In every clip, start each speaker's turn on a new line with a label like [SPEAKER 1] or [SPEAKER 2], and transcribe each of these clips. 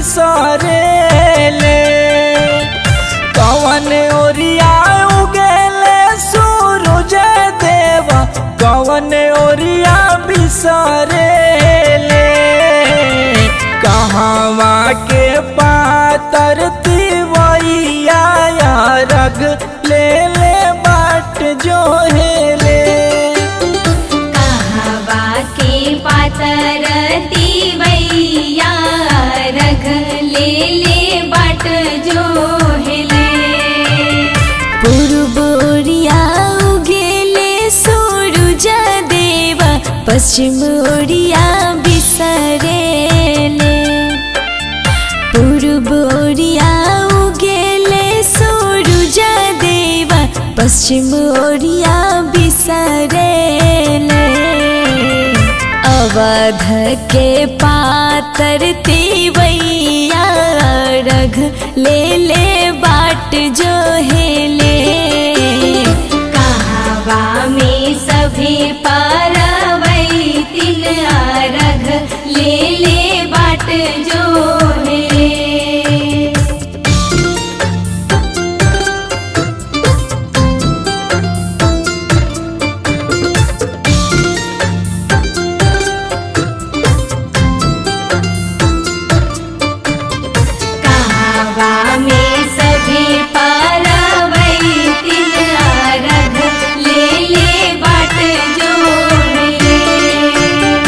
[SPEAKER 1] बिसरे ले कवन ओरिया उगेले सूरज देवा कवन ओरिया बिसरे ले कहवा के पातर तिवैया रग ले ले बाट जो हेले
[SPEAKER 2] कहवा के पातर तिवैया रख ले ले बाट जो हिले
[SPEAKER 3] पूर्वोरिया उगेले सूरज देवा पश्चिम ओरिया बिसरेले पूर्व ओरिया उगेले सूरज देवा पश्चिम ओरिया बिसरेले अवध के पातर तिवैया रघ ले ले बाट जो हेले
[SPEAKER 2] कहवा में सभी परवै तिन अरघ ले ले बाट जो हिले कहवा में सभी परवै तिन अरघ ले ले बाट जो हिले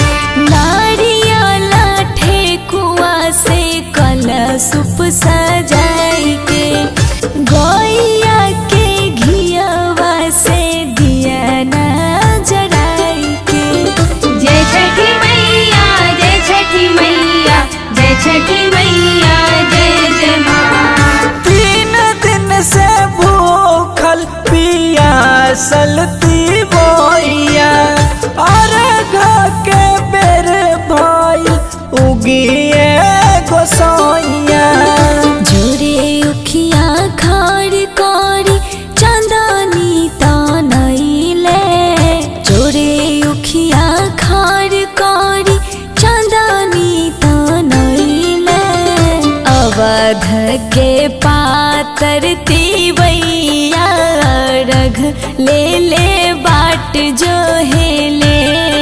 [SPEAKER 3] नारियल ठेकुआ से कलशुप सजाई के गैया के घियवा से दिया ना जराई के
[SPEAKER 2] जय छठी मैया जय छठी मैया जय छठी मैया जय जय माँ
[SPEAKER 1] तीन दिन से भूखल पियासल ती बोइया अर्घ के बेर भाई उगिए गोसाइया
[SPEAKER 3] जोरे उखिया खाड़ करी चंदनी तनैले जोरे उखिया खाड़ करी चंदनी तनैले अवध के पातर तिवैया रघ ले ले बाट जो हेले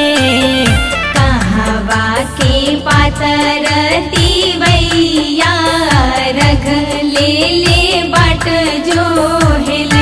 [SPEAKER 2] कहवा के पातर तिवैया रख ले ले बाट जो हिले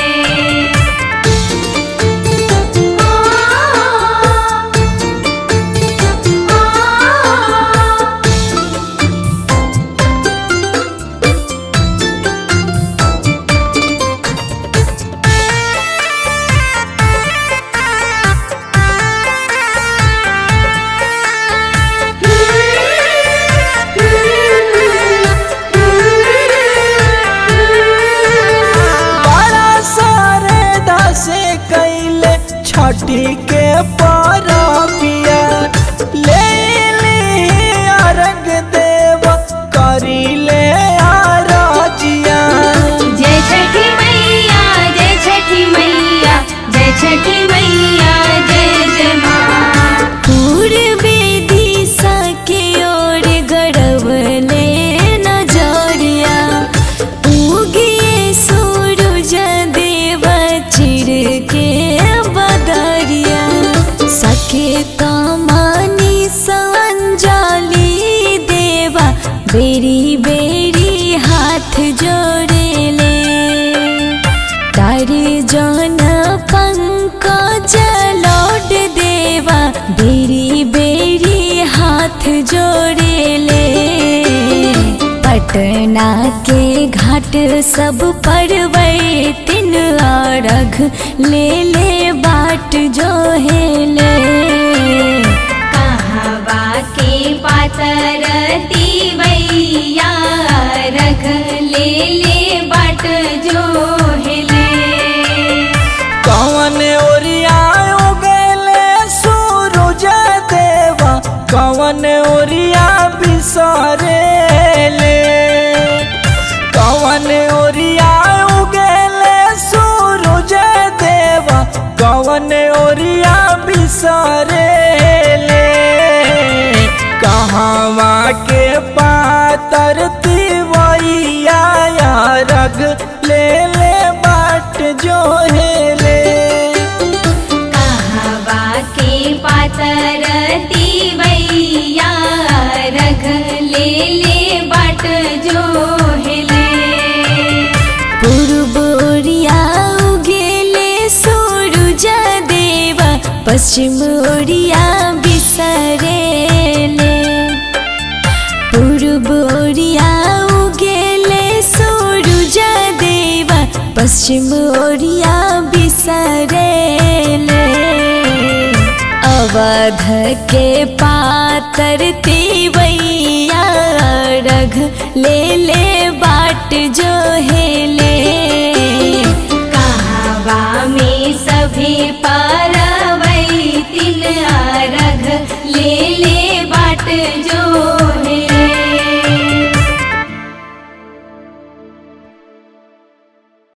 [SPEAKER 1] बड़ा सारे दसे कैले छठी के परबिया ले ली अर्घ देव करी ले आरजिया
[SPEAKER 2] जय छठी मैया जय छठी मैया जय छठी मैया जय जय माँ
[SPEAKER 3] पूर्वे दिशा के ओर गड़वले नजरिया उगिए सूरज देव चिर के बदरिया सके कमानी संजाली देवा बेरी बेरी हाथ जोड़ेले तारे जन पंकज लौट देवा बेरी बेरी हाथ जोड़ेले पटना के घाट सब पर तीन अर्घ ले ले बाट जो हेले
[SPEAKER 2] कहवा के पातर तिवैया रख ले ले बाट जो हिले
[SPEAKER 1] कवन ओरिया उगले सूरज देवा कवन ओरिया बिसरे ले कवन ओरिया उगले सूरज देवा कवन ओरिया बिसरे ले कहवा के पातर
[SPEAKER 3] पश्चिम ओरिया बिसरेले पूर्व ओरिया उगेले सूरज देवा पश्चिम ओरिया बिसरेले अवध के पातर तिवैया रघ ले ले बाट जो हेले